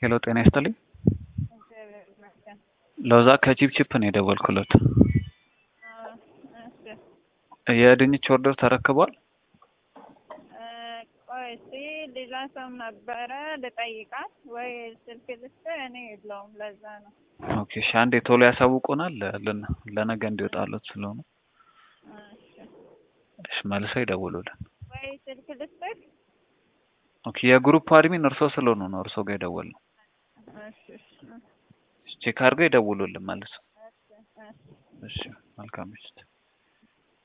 ሄሎ ጤና ይስጥልኝ። እግዚአብሔር ይመስገን። ለዛ ከቺፕቺፕ ነው የደወልኩለት። አዎ፣ እሺ። የድንች ኦርደር ተረክቧል? እ፣ ቆይ እስኪ ሌላ ሰው ነበረ ልጠይቃት ወይ ስልክ ልስጥህ? እኔ የለውም ለዛ ነው። ኦኬ እሺ፣ አንዴ ቶሎ ያሳውቁናል ለን- ለነገ እንዲወጣለት ስለሆነ እሺ። እሺ፣ መልሰው ይደውሉልን። ወይ ስልክ ልስጥህ? ኦኬ የግሩፕ አድሚን እርሶ ስለሆኑ ነው እርሶ ጋር የደወልነው። እሺ፣ እሺ፣ ቼክ አድርገው ይደውሉልን መልሰው። እሺ፣ እሺ። እሺ፣ መልካም ምሽት።